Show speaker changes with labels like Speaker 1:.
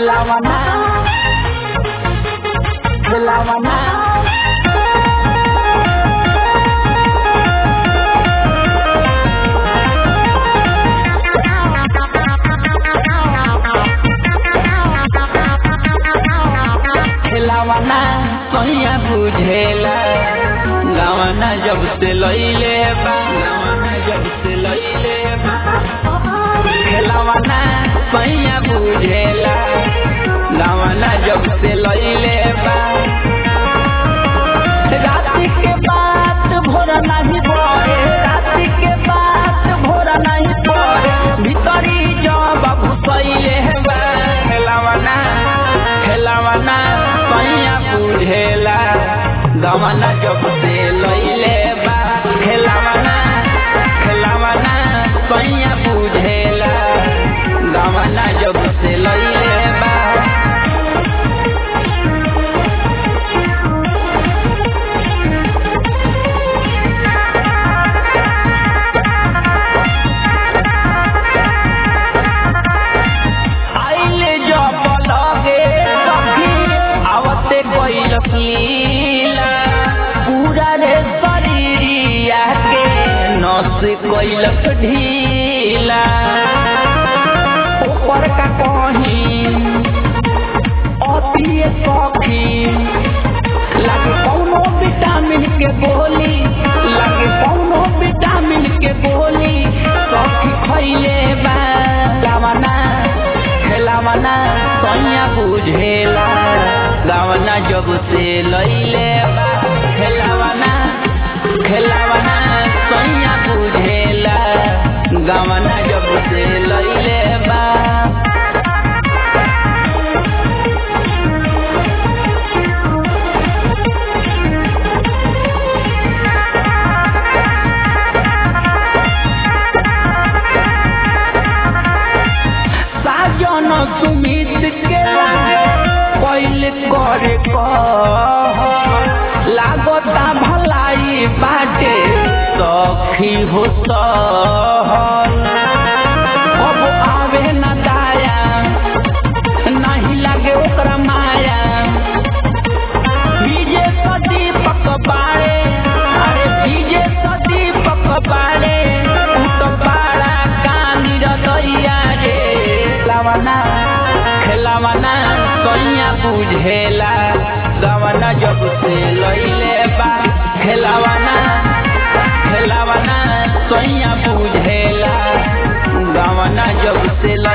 Speaker 1: खेलावना खेलावना खेलावना कहिया बुझेला गावना जब से लइले बा गावना जब से लइले बा खेलावना कहिया बुझेला गावना जब से लइले बा राति के बात भोर नहीं पड़े राति के बात भोर नहीं पड़े भीतरी जब घुसैले बा खेलावना खेलावना कहिया बुझेला गवना जब से लइले बा खेलावना खेलावना कहिया बुझेला गवना जब से लइले बा आइले जब लगे सखी आवते गइल लीला पूरा रे शरीरिया के नस गइल ढीला ऊपर का कहीं अतिए सखी लगे कौनो विटामिन के गोली लगे कौनो विटामिन के गोली सखी खैले बा गावना खेलावना सैया बुझेला गावना जब से लैले बा खेलावना खेलावना सैया बुझेला गावना जब से लैले बा साजन सुमित के लागे पहले करे कह लागता भलाई बाटे सखी हो सहल अब आवे न दाया नहीं लागे ओकरा माया डीजे तो दीपक बाड़े अरे डीजे तो दीपक बाड़े उ तो बाड़ा कानी रदैया रे खेलावना खेलावना सैया बुझेला गवना जब से लइले बा खेलावना खेलावना सैया बुझेला गवना जब से